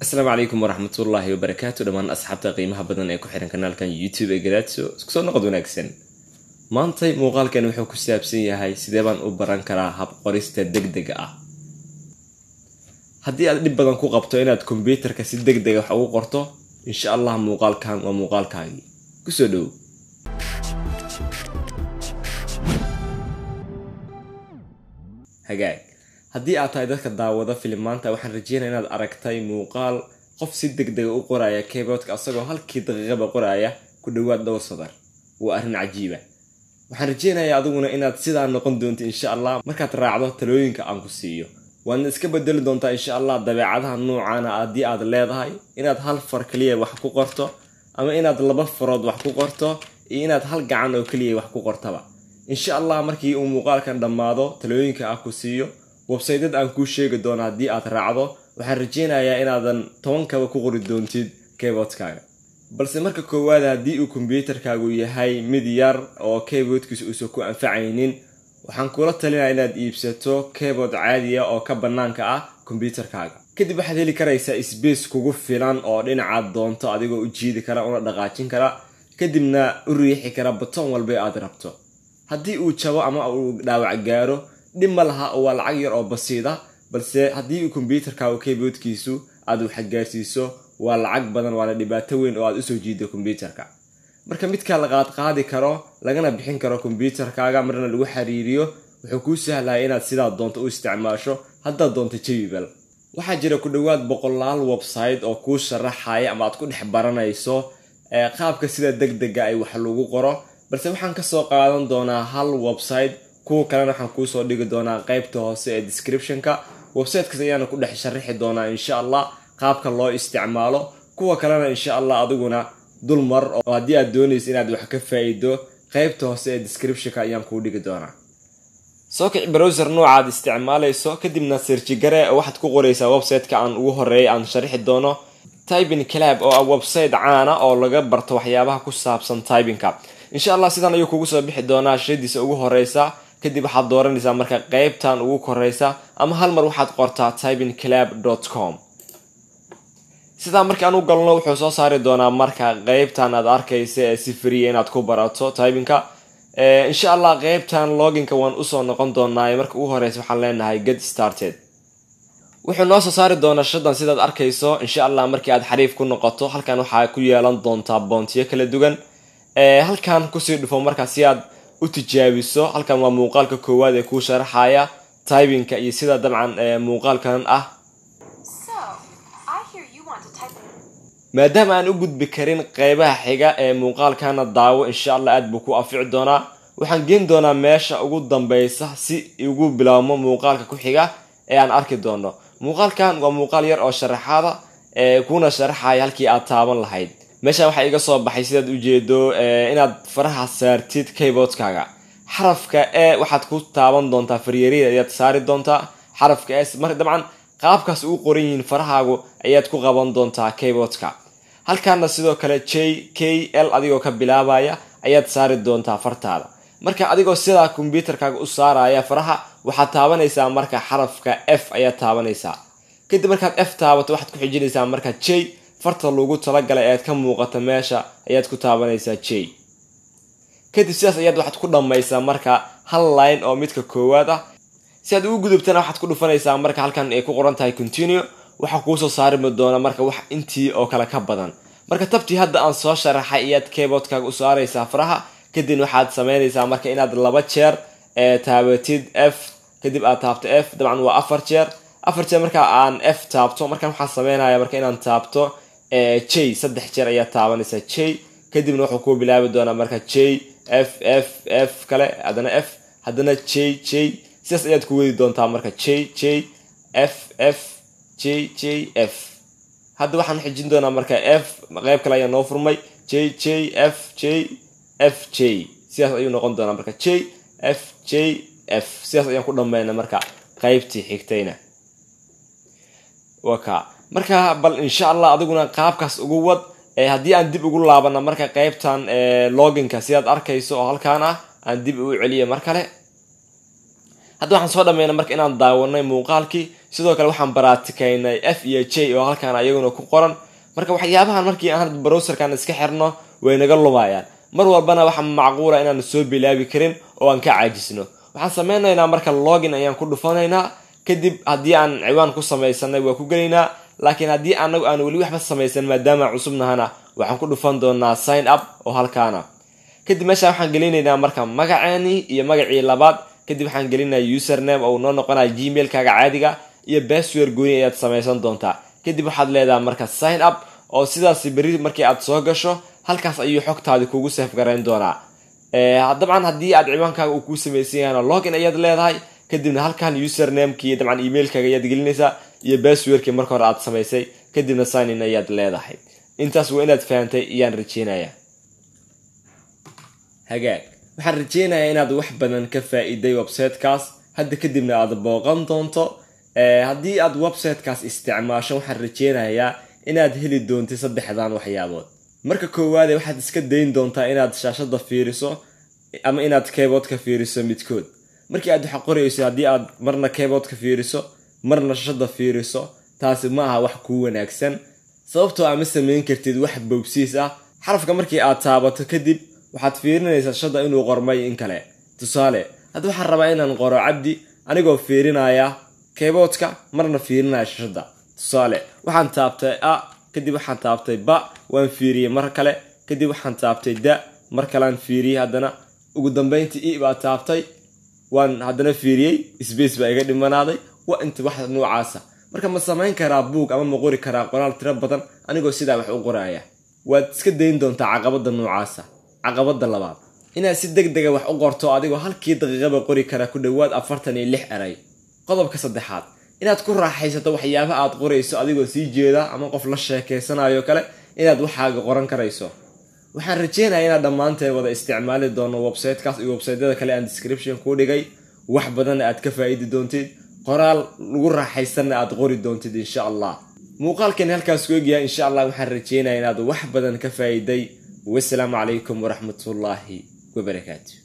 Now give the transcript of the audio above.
asalaamu calaykum waraxmatullaahi wabarakaatu dhammaan asxaabta qiimaha badan ee ku xiran kanaalkan youtube ee gadaadso isku soo noqod wanaagsan maantay muuqaalkan wuxuu ku saabsan yahay sidee baan u baran karaa hab qorista deg dega ah haddii aad dhib badan ku qabto inaad kombyuutarka si deg dega wax ugu qorto insha allah muuqaalkan waa muuqaalkaagii kusoo dhow hagaag haddii aad tahay dadka daawada filimaanta waxaan rajeynaya inaad aragtay muuqaal qof si deg dega u qoraya keyboodka asagoo halkii daqiiqaba qoraya ku dhowaad dhowr sadar waa arrin cajiiba waxaan rajeynayaa adiguna inaad sidaa noqon doonto insha allah markaad raacdo talooyinka aan ku siiyo waadna iska bedeli doontaa insha allah dabeecadaha noocaana haddii aad leedahay inaad hal far kaliya wax ku qorto ama inaad laba farood wax ku qorto iyo inaad hal gacan oo keliya wax ku qortaba insha allah markii uu muuqaalkan dhammaado talooyinka aan ku siiyo websaytyad aan kuu sheegi doono haddii aad raacdo waxaan rajeynayaa inaadan tobankaba ku qori doontid keyboodkaaga balse marka koowaad haddii uu kombyuutarkaagu yahay mid yar oo keyboodkiisa uusan ku anfacaynin waxaan kula talinaya inaad iibsato keybood caadiya oo ka bannaanka ah kombyuutarkaaga kadib waxaad heli karaysaa sbace kugu filan oo dhinacaad doonto adigoo u jiidi kara una dhaqaajin kara kadibna u riixi kara baton walba aad rabto haddii uu jabo ama uu dhaawac gaaro dhib ma laha oo waa lacag yar oo basiida balse haddii uu kombyuutarkaagu keyboodkiisu aad waxgaarsiiso waa lacag badan waana dhibaato weyn oo aad usoo jiido kombyuutarka marka midkaa la qaadqaadi karo lagana bixin karo kombyuutarkaaga marna lagu xiriiriyo wuxuu kuu sahlaya inaad sidaa doonto u isticmaasho haddaad doonto jebibal waxaa jira ku dhowaad boqolaal website oo kuu sharaxaya ama aad ku dhex baranayso qaabka sida deg dega ay wax lagu qoro balse waxaan kasoo qaadan doonaa hal website kuwa kalena waxaan kuusoo dhigi doonaa qeybta hoose ee descriptionka websitekaas ayaana ku dhex sharixi doonaa insha allah qaabka loo isticmaalo kuwa kalena insha allah adiguna dulmar oo haddii aad doonaysa inaad wax ka faa-iido qeybta hoose ee descriptionka ayaan kuu dhigi doonaa soo kici browser noocaad isticmaalayso kadibna sirjigare waxaad ku qoraysaa websiteka aan ugu horeeyay aan sharixi doono tybin clab oo ah website caana oo laga barto waxyaabaha ku saabsan tybinka insha allah sidan ayuu kugu soo bixi doonaa shadiisa ugu horeysa kadib waxaad dooranaysaa marka qeybtan ugu koreysa ama hal mar waxaad qortaa tybin clab com sidaa markaan u galno wuxuu soo saari doonaa marka qeybtan aad arkaysa ee si friya inaad ku barato tybinka insha allah qeybtan loginka waan usoo noqon doonaa marka ugu horeysa waxaan leenahay get started wuxuu noo soo saari doonaa shadan sidaad arkayso insha allah markii aad xariif ku noqoto halkan waxaa ku yeelan doontaa boontiyo kala duwan halkan kusii dhufo markaa si aad u tijaabiso halkan waa muuqaalka koowaad ee kuu sharaxaya tybinka iyo sida dabcan muuqaalkan ah maadaama aan u gudbi karin qeybaha xiga ee muuqaalkana daawo insha allah aad buu ku anfici doonaa waxaan geen doonaa meesha ugu dambeysa si ugu bilaabmo muuqaalka ku xiga ee aan arki doono muuqaalkan waa muuqaal yar oo sharaxaada ee kuna sharaxaya halkii aad taaban lahayd meeshaan waxaa iga soo baxay sidaad ujeedo inaad faraha saartid keyboodkaaga xarafka e waxaad ku taaban doontaa faryarida ayaad saari doontaa xarafka s marka dabcan qaabkaas ugu qoran yihiin farahaagu ayaad ku qaban doontaa keyboodka halkaana sidoo kale j k l adigoo ka bilaabaya ayaad saari doontaa fartaada marka adigoo sidaa kombyuutarkaaga u saaraya faraha waxaad taabanaysaa marka xarafka f ayaad taabanaysaa kadib markaad f taabato waxaad ku xijinaysaa marka j farta lagu talagalay ead ka muuqata meesha ayaad ku taabanaysaa j kadib sidaas ayaad waxaad ku dhammaysaa marka hal line oo midka koowaad ah si aad ugu gudubtana waxaad ku dhufanaysaa marka halkan ay ku qoran tahay continue waxaa kuusoo saarimi doona marka wax intii oo kale ka badan marka tabtii hadda aan soo sharaxay ayaad keyboodkaaga u saaraysaa faraha kadib waxaad sameynaysaa marka inaad laba jeer taabatid f kadib aad taabto f dabcan waa afar jeer afar jeer marka aan f taabto markan waxaan sameynaya marka inaan taabto j saddex jeer ayaad taabanaysaa j kadibna wuxuu kuu bilaabi doonaa marka j f f f kale haddana f haddana j j sidaas ayaad ku wadi doontaa marka j j f f j j f hadda waxaan xijin doonaa marka f qeyb kale ayaa noo furmay j j f j f j sidaas ayuu noqon doonaa marka j f j f sidaas ayaan ku dhameyna marka qeybtii xigtayna waka marka bal insha allah adiguna qaabkaas ugu wad haddii aan dib ugu laabana marka qeybtan loginka sidaad arkayso oo halkaan ah aan dib u celiya mar kale hadda waxaan soo dhameyna marka inaan daawanay muuqaalkii sidoo kale waxaan baraatikaynay f iyo j oo halkaan ayaguna ku qoran marka waxyaabahan markii aan browserkan iska xirno way naga lumayaan mar walbana waxaa macquula inaan soo bilaabi karin oo aan ka caajisno waxaan sameynaynaa marka login ayaan ku dhufanaynaa kadib haddii aan ciwaan ku samaysanay waa ku gelaynaa laakiin haddii anagu aan weli waxba samaysan maadaama cusubnahana waxaan ku dhufan doonaa sign up oo halkaana kadib meesha waxaan gelinaynaa marka magaceeni iyo magacii labaad kadib waxaan gelinaya username oo noo noqonaya gmailkaaga caadiga iyo basware gooni ayaad samaysan doontaa kadib waxaad leedahay marka sign up oo sidaas beri markii aad soo gasho halkaas ayuu xogtaadi kugu seef garayn doonaa dabcan haddii aad ciwaankaaga uu kuu samaysan yahana login ayaad leedahay kadibna halkan usernamekii dabcan emailkaaga ayaad gelinaysaa iyo baswerkii marka hore aad samaysay kadibna signin ayaad leedahay intaas waa inaad fahantay iyaan rajeynaya hagaag waxaan rajeynayaa inaad wax badan ka faa-iday websitekaas hadda kadibna aad booqan doonto haddii aad websitekaas isticmaasho waxaan rajeynayaa inaad heli doontid saddexdan waxyaabood marka koowaade waxaad iska dayn doontaa inaad shaashada fiiriso ama inaad keyboodka fiiriso midkood markii aad waxa qorayso haddii aad marna keyboodka fiiriso marna shaashada fiiriso taasi ma aha wax kuu wanaagsan sababtoo ama samayn kartid wax bowsiis ah xarafka markii aad taabato kadib waxaad fiirinaysaa shashada inuu qormay in kale tusaale hadda waxaan rabaa inaan qoro cabdi anigoo fiirinaya keyboodka marna fiirinaya shashada tusaale waxaan taabtay a kadib waxaan taabtay ba waan fiiriyey mar kale kadib waxaan taabtay da mar kalean fiiriyey haddana ugu dambeyntii i baa taabtay waan haddana fiiriyey sbace baa iga dhimanaaday waa inta wax noocaasa marka ma samayn karaa buug ama ma qori karaa qoraal tiro badan anigoo sidaa wax u qoraya waad iska dayn doontaa caqabada noocaasa caqabada labaad inaad si deg dega wax u qorto adigoo halkii daqiiqaba qori kara ku dhowaad afartan iyo lix eray qodobka saddexaad inaad ku raaxaysato waxyaaba aad qorayso adigoo sii jeeda ama qof la sheekeysanayo kale inaad waxaaga qoran karayso waxaan rajeynaya inaad dhammaanteen wada isticmaali doono websitekaas iyo websaytyada kale aan description kuu dhigay wax badanna aad ka faa-idi doontid qoraal lagu raaxaysanna aad qori doontid insha allah muuqaalkan halkaas ku egyahay insha allah waxaan rajeynaya inaad wax badan ka faa-iday wasalaamu calaykum waraxmatullaahi wabarakaatu